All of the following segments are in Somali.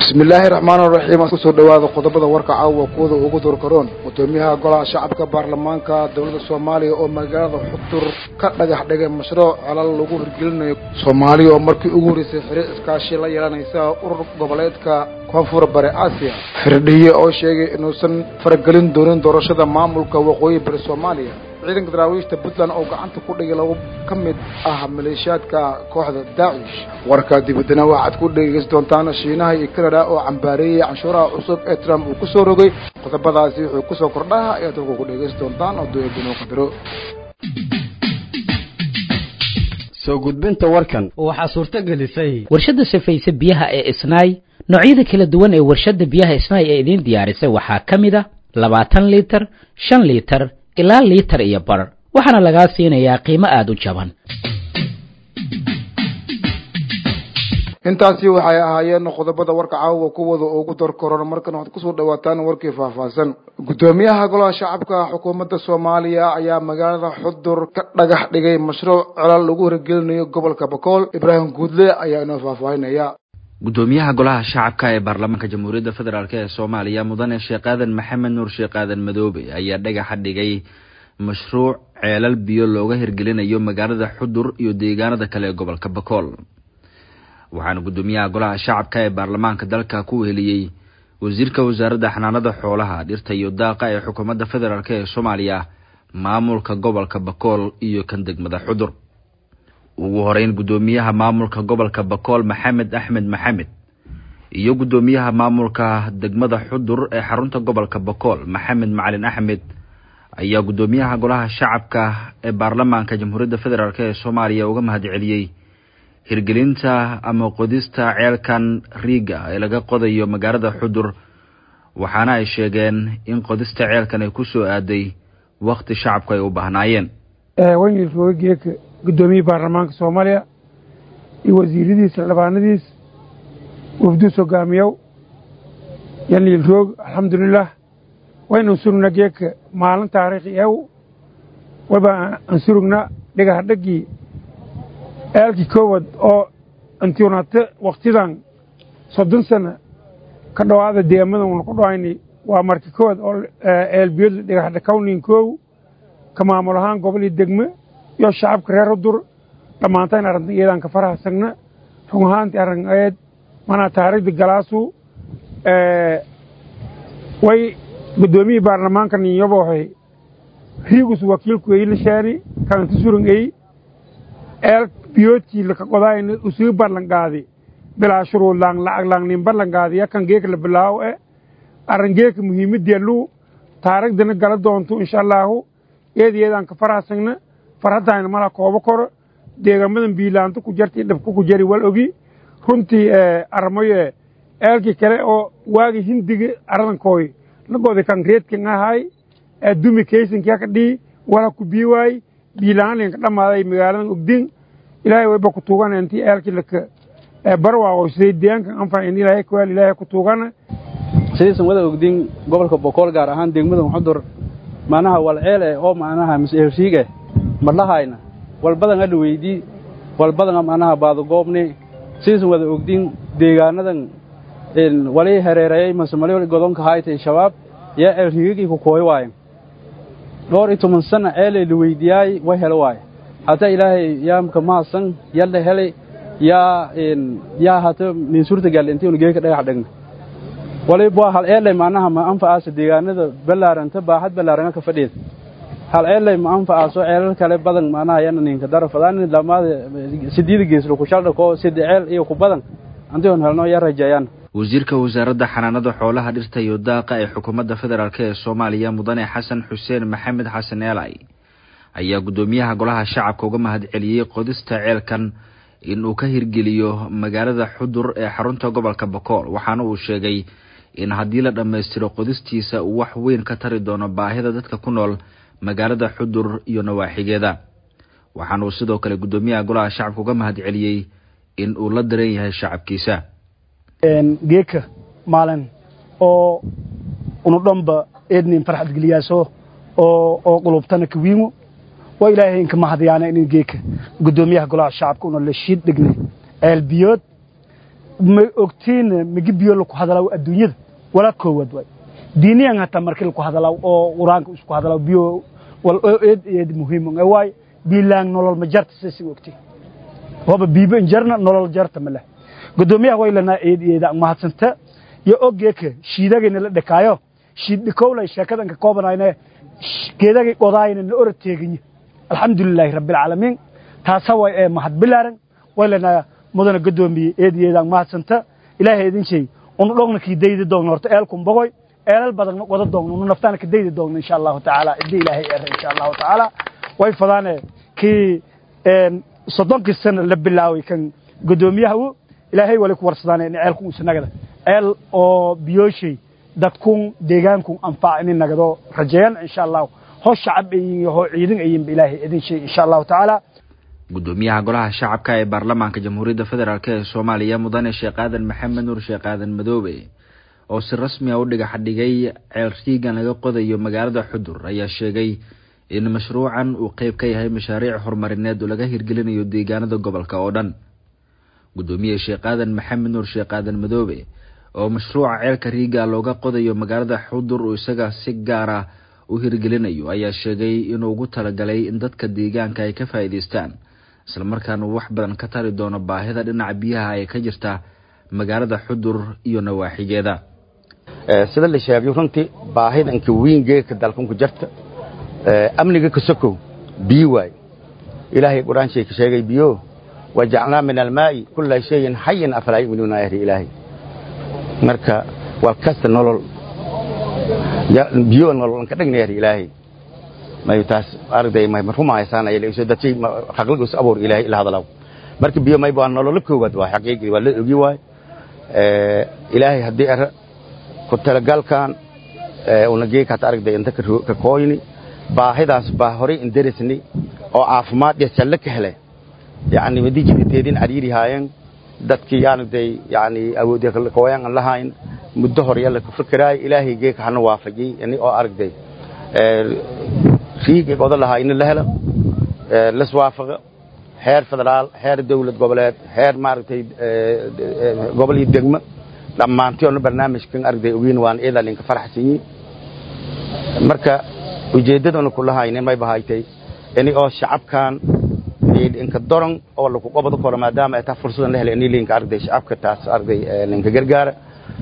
bismillaahi raxmaan raxiim kusoo dhawaada qodobada warka caawa kuwada ugu dorkaroon gudoomiyaha golaha shacabka baarlamaanka dowladda soomaaliya oo magaalada xudur ka dhagax dhigay mashruuc colal lagu hirgelinayo soomaaliya oo markii ugu horreysay xiriir iskaashi la yeelanaysa urur goboleedka koonfur bari aasiya firdhiye oo sheegay inuusan faragelin doonin doorashada maamulka waqooyi bari soomaaliya ciidanka daraawiishta puntland oo gacanta ku dhigay labo ka mid ah maleeshiyaadka kooxda daacish warka dibadana waxaad ku dhegeysan doontaan shiinaha iyo canada oo cambaareeyey canshuuraha cusub ee trump uu kusoo rogay qodobadaasi wuxuu kusoo kordhaha ayaad halku ku dhegeysan doontaan oo doebinoo qadaro soo gudbinta warkan waxaa suurto gelisay warshadda safayse biyaha ee isnaay noocyada kala duwan ee warshadda biyaha isnaay ee idiin diyaarisay waxaa ka mid a labaatan liitar shan liitar ilaa liitar iyo bar waxaana lagaa siinayaa qiimo aada u jaban intaasi waxay ahaayeen qodobada warka caawa kuwada ugu dorkoron markan waxaad kusoo dhawaataan warkii faahfaahsan gudoomiyaha golaha shacabka xukuumadda soomaaliya ayaa magaalada xudur ka dhagax dhigay mashruuc colal lagu hirgelinayo gobolka bakool ibraahim guudle ayaa inoo faahfaahinaya gudoomiyaha golaha shacabka ee baarlamaanka jamhuuriyadda federaalk ee soomaaliya mudane sheekh aadan maxamed nuur sheekh aadan madoobe ayaa dhagaxa dhigay mashruuc ceelal biyo looga hirgelinayo magaalada xudur iyo deegaanada kale ee gobolka bakool waxaana gudoomiyaha golaha shacabka ee baarlamaanka dalka ku weheliyey wasiirka wasaaradda xanaanada xoolaha dhirta iyo daaqa ee xukuumadda federaalk ee soomaaliya maamulka gobolka bakool iyo kan degmada xudur ugu horeyn gudoomiyaha maamulka gobolka bakool maxamed axmed maxamed iyo gudoomiyaha maamulka degmada xudur ee xarunta gobolka bakool maxamed macalin axmed ayaa gudoomiyaha golaha shacabka ee baarlamaanka jamhuuriyadda federaalk ee soomaaliya uga mahad celiyey hirgelinta ama qodista ceelkan riiga ee laga qodayo magaalada xudur waxaana ay sheegeen in qodista ceelkan ay kusoo aaday wakti shacabku ay u baahnaayeen guddoomiyihii baarlamaanka soomaaliya iyo wasiiradiisa labaanadiis wafduus hogaamiyow yaniil roog alxamdulilah waynu surugna geeka maalin taariikhi ew waba aan surugna dhigaha dhaggii eelkii koowad oo antionate wakhtidan soddon sana ka dhowaada deegaamadan una ku dhahayni waa marki koowad oo eelbiyadu dhigaha kawnin koow ka maamul ahaan gobol iyo degme iyo shacabka reer hudur dhammaantayn arrintan iyadaan ka farahasagna run ahaantii arrin eed manaa taariikhda galaasu way guddoomiyihii baarlamaanka ninyobohay riigus wakiilku ey lishaani kanti surun ey eel biyoodkii laka qodaayna usii ballanqaadi bilaa shuruud laang lacag laang nin ballanqaadi yakan geeka la bilaawo e arrin geeka muhiimaddeellu taariikhdana gala doonto insha allaahu eed iyadaan ka farahasagna farhaddaayna mala koobo koro deegaamadan biilaanto ku jartii dhabka ku jari wal ogi runtii armayo eelkii kale oo waagi hindiga aradankooy lagoodi kan reedkan ahay dumi kaysankia ka dhii wala ku bii waay biilaanlinka dhammaaday magaaladan ogdin ilaahay wayba ku tuugana intii eelkii laka barwaaqoysay deegaankan anfacin ilaahay kuwaal ilaahay ku tuugana sidaysan wada ogdin gobolka bokool gaar ahaan degmadan xudur macnaha walceel eh oo macnaha mas-eersiige madhahayna walbadan adha weydii walbadan macnaha baadagoobni sidaysan wada ogdin deegaanadan wali hereereeyey masemali godonka haytay shabaab yaa eelrigagii ku kooy waayen dhowr iyo toban sana ceelay la weydiyaay way helo waaye hataa ilaahay yaa ka mahadsan yalla helay yaa yaa hata nin suurta galle intii unu geeka dhagax dhagna waliba hal eelay macnaha ma anfacaasa deegaanada ballaaranta baaxad ballaaranga ka fadhiida hal ceellay ma anfacaaso ceelal kale badan macnaha yana ninka darafadaan dhamaada sideeda geeslo ku shaldha koo sida ceel iyo ku badan antigon helno yaa rajeeyaan wasiirka wasaaradda xanaanada xoolaha dhirta iyo daaqa ee xukuumadda federaalk ee soomaaliya mudane xasan xuseen maxamed xasan eelay ayaa guddoomiyaha golaha shacabka uga mahad celiyey qodista ceelkan in uu ka hirgeliyo magaalada xudur ee xarunta gobolka bakool waxaana uu sheegay in haddii la dhammaystiro qodistiisa uu wax weyn ka tari doono baahida dadka ku nool magaalada xudur iyo nawaaxigeeda waxaana uu sidoo kale guddoomiyaha golaha shacabka uga mahad celiyey in uu la daran yahay shacabkiisa geeka maalin oo unu dhanba eednin farxad geliyaaso oo oo qulubtana kawiimo waa ilaahay inka mahadyaana inin geeka guddoomiyaha golaha shacabka una la shiid dhignay ceel biyood ma ogtiin migi biyo laku hadalaaw adduunyada walaa koowaad waay diiniyan hataa markii laku hadalaaw oo qur-aanka isku hadalaaw biyo wal oo eed eed muhiim waay biilaan nolol ma jarta sasi ogtiin waba biibo injarna nolol jarta ma leh gudoomiyaha waylanaa eed eeda mahadsanta yo ogeeka shiidagayna la dhakaayo shiid dhikowlay sheekadan ka koobanayne geedagay qodaayna na ora teeginye alxamdulilaahi rabbilcaalamiin taasa way ee mahad bilaaran waylanaa mudana gudoomiye eed eedaan mahadsanta ilaahay idin shay unu dhogna kii daydi doogna horta eelkun bogoy eelal badanna wada doogna unu naftaana ka daydi doogna insha allahu tacaala iddi ilaahay eera insha allahu tacaala way fadaane kii soddonkii sana la bilaaway kan gudoomiyaha ilaahay wali ku warsadaan in ceelkun isnagada ceel oo biyooshay dadkun deegaankun anfac in nagado rajeeyan insha allahu hoo shacab ayin hoo ciidan ayinba ilaahay idin shay insha allahu tacaala gudoomiyaha golaha shacabka ee baarlamaanka jamhuuriyadda federaalk ee soomaaliya mudane sheekh aadan maxamed nuur sheekh aadan madoobe oo si rasmi a u dhigax dhigay ceel riigan laga qodayo magaalada xudur ayaa sheegay in mashruucan uu qeyb ka yahay mashaariic horumarineed oo laga hirgelinayo deegaanada gobolka oo dhan gudoomiye sheekh aadan maxamed nuur sheekh aadan madoobe oo mashruuca ceelka riiga looga qodayo magaalada xudur uu isaga si gaar ah u hirgelinayo ayaa sheegay inuu ugu talagalay in dadka deegaanka ay ka faa'iidaystaan islamarkaana uu wax badan ka tari doono baahida dhinaca biyaha ee ka jirta magaalada xudur iyo nawaaxigeeda sida la sheegay runtii baahidanka wiingeeka dalkunku jarta amniga ka sokow biyo waaye ilaahay qur-aanshay ka sheegay biyo wajacnaa min almaa'i kulla shayin xayin afalaa yu'minuuna ahri ilaahay marka waa kasta nolol biyo nolol ka dhagna ahri ilaahay may taas arday may marhuma haysaanaya leeso dadkay xaqligu is abuur ilaahay ila hadalaw marka biyo may baa nolol koowaad waa xaqiiqi waa la ogi waay ee ilaahay hadii ara ku talagalkan ee una geeka ta aragday inta ka kooyni baahidaas baa horay in darisni oo caafimaad iyo jalle ka helay yani wadii jidteedin ariiri haayeen dadkii yaanday yani awoodii kala kooyan aan lahayn muddo hore yalla ku fikiraay ilaahay geeka hana waafajiyay yani oo aragday ee riigay qodo lahaa in la helo ee la iswaafaqa heer federaal heer dawlad goboleed heer maaragtay gobol iyo degmo dhammaantiyoona barnaamijkan aragday ogeyn waan iidaa linka faraxsanyi marka ujeeddadana kula haynin may bahaytay ini oo shacabkan inka doron oo lagu qobado karo maadaama ay taa fursadan la helay ini linka aragday shacabka taas aragday linka gargaara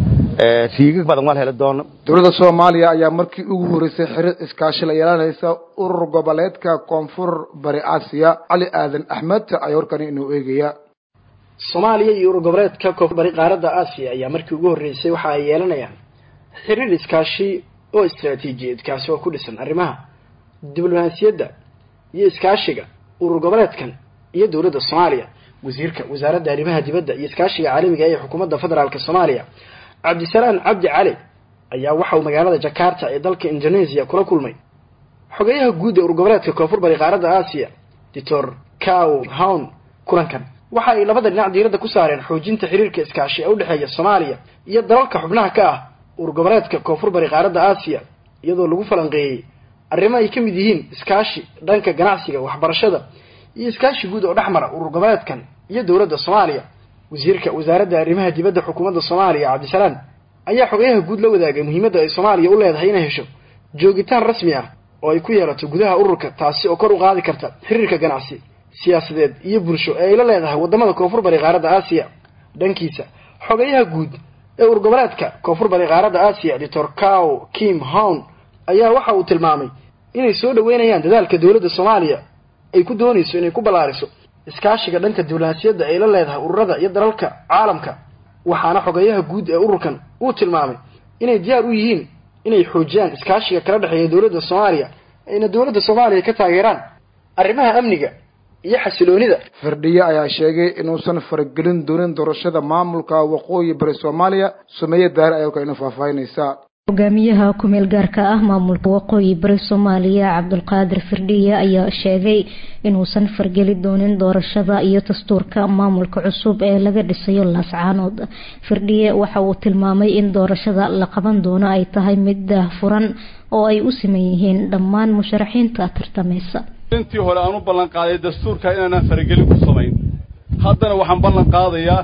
riigag badan waa la heli doono dowladda soomaaliya ayaa markii ugu horeysay xiriir iskaashi la yeelanaysa urur goboleedka koonfur bari aasiya cali aadan axmed ayaa warkani inuu eegaya soomaaliya iyo urur goboleedka koonfur bari qaaradda aasiya ayaa markii ugu horreysay waxa ay yeelanayaan xiriir iskaashi oo istaraatiijiyeed kaasi oo ku dhisan arrimaha diblomaasiyadda iyo iskaashiga urur goboleedkan iyo dowladda soomaaliya wasiirka wasaaradda arrimaha dibadda iyo iskaashiga caalamiga ee xukuumadda federaalk soomaaliya cabdisalaan cabdi cali ayaa waxa uu magaalada jakarta ee dalka indonesia kula kulmay xogeyaha guud ee urur goboleedka koonfur bari qaaradda aasiya doctor cow hown kulankan waxa ay labada dhinac diiradda ku saareen xoojinta xiriirka iskaashi ee udhexeeya soomaaliya iyo dalalka xubnaha ka ah urur goboleedka koonfur bari qaaradda aasiya iyadoo lagu falanqeeyey arrimo ay ka mid yihiin iskaashi dhanka ganacsiga waxbarashada iyo iskaashi guud oo dhex mara urur goboleedkan iyo dowladda soomaaliya wasiirka wasaaradda arrimaha dibadda xukuumadda soomaaliya cabdisalaan ayaa xogeyaha guud la wadaagay muhiimadda ay soomaaliya u leedahay inay hesho joogitaan rasmi ah oo ay ku yeelato gudaha ururka taasi oo kor u qaadi karta xiriirka ganacsi siyaasadeed iyo bulsho ee ay la leedahay waddamada koonfur bari qaaradda aasiya dhankiisa xogeyaha guud ee urur goboleedka koonfur bari qaaradda aasiya doctor cow kim hown ayaa waxa uu tilmaamay inay soo dhaweynayaan dadaalka dowladda soomaaliya ay ku doonayso inay ku ballaariso iskaashiga dhanka diblomaasiyadda ay la leedahay ururada iyo dalalka caalamka waxaana xogeyaha guud ee ururkan uu tilmaamay inay diyaar u yihiin inay xoojiyaan iskaashiga kala dhexeeya dowladda soomaaliya ayna dowladda soomaaliya ka taageeraan arrimaha amniga iyo xasiloonida firdhiye ayaa sheegay inuusan faragelin doonin doorashada maamulka waqooyi bari soomaaliya sumeeye daare ayaa warka inoo faahfaahinaysaa hogaamiyaha ku-meel gaarka ah maamulka waqooyi bari soomaaliya cabdulqaadir firdhiye ayaa sheegay inuusan fargeli doonin doorashada iyo dastuurka maamulka cusub ee laga dhisayo laascaanood firdhiye waxa uu tilmaamay in doorashada la qaban doono ay tahay mid daahfuran oo ay u siman yihiin dhammaan musharaxiinta tartameysa intii hore aan u ballan qaaday dastuurka inaanaan faragelin ku samayn haddana waxaan ballan qaadayaa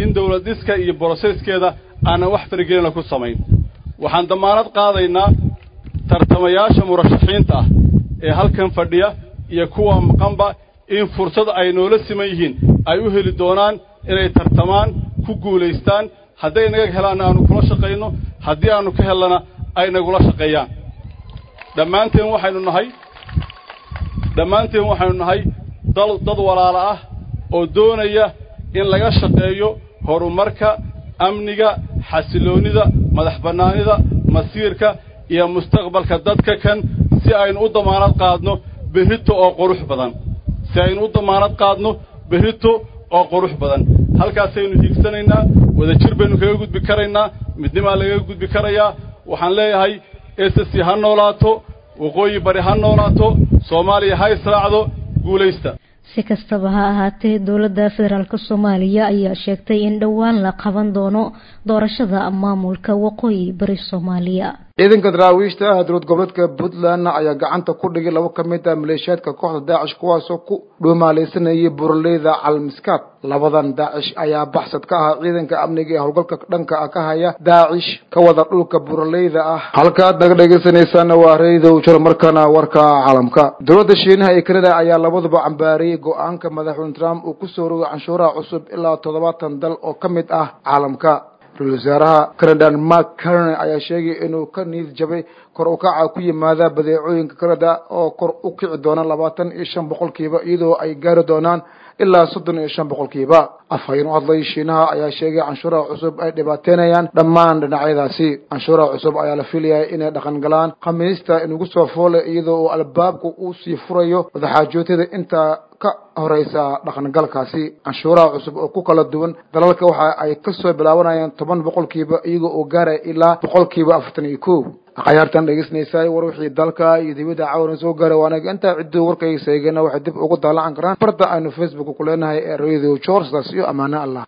in dawlad dhiska iyo broseskeeda aanan wax faragelina ku samayn waxaan damaanad qaadaynaa tartamayaasha murashaxiinta ah ee halkan fadhiya iyo kuwa maqanba in fursad ay noola siman yihiin ay u heli doonaan inay tartamaan ku guulaystaan hadday naga helaanna aanu kula shaqayno haddii aanu ka hellana ay nagula shaqeeyaan dhammaanteen waxaynu nahay dhammaanteen waxaynu nahay dal dad walaalo ah oo doonaya in laga shaqeeyo horumarka amniga xasiloonnida madax bannaanida masiirka iyo mustaqbalka dadka kan si aynu u damaanad qaadno berrito oo qurux badan si aynu u damaanad qaadno berrito oo qurux badan halkaasaynu hiigsanaynaa wadajir baynu kaga gudbi karaynaa midnimaa lagaga gudbi karayaa waxaan leeyahay ss ha noolaato waqooyi bari ha noolaato soomaaliya ha israacdo guulaysta si kastaba ha ahaatee dowladda federaalk soomaaliya ayaa sheegtay in dhowaan la qaban doono doorashada maamulka waqooyi bari soomaaliya ciidanka daraawiishta ah dowlad goboleedka puntland ayaa gacanta ku dhigay labo ka mid ah maleeshiyaadka kooxda daacish kuwaasoo ku dhuumaalaysanayay buraleyda calmiskaad labadan daacish ayaa baxsad ka ahaa ciidanka amniga ee howlgalka dhanka ah ka haya daacish ka wada dhulka buraleyda ah halkaad naga dhegaysanaysaana waa reedow jir markana warka caalamka dowladda shiinaha ee kanada ayaa labaduba cambaariyey go-aanka madaxweyne trump uu kusoo rogay canshuuraha cusub ilaa toddobaatan dal oo ka mid ah caalamka ra-isul wasaaraha canadan mark carney ayaa sheegay inuu ka niid jabay kor u kaca ku yimaada badeecooyinka canada oo kor u kici doona labaatan iyo shan boqolkiiba iyadoo ay gaari doonaan ilaa soddon iyo shan boqolkiiba afhayeen u hadlay shiinaha ayaa sheegay canshuuraha cusub ay dhibaateynayaan dhammaan dhinacyadaasi canshuuraha cusub ayaa la filayaa inay dhaqan galaan khamiista inugu soo foole iyadoo uu albaabku uu sii furayo wadaxaajootada intaa ka horeysa dhaqangalkaasi canshuuraha cusub oo ku kala duwan dalalka waxa ay kasoo bilaabanayaan toban boqolkiiba iyagoo uu gaaraya ilaa boqolkiiba afartan iyo kow akhyaartan dhegeysanaysaa war wixii dalka iyo dibadda caawana soo gaaray waanaga intaa cidduu warkayga seegana waxay dib ugu daalacan karaan barta aynu facebook ku leenahay ee radio george daas iyo ammaano allah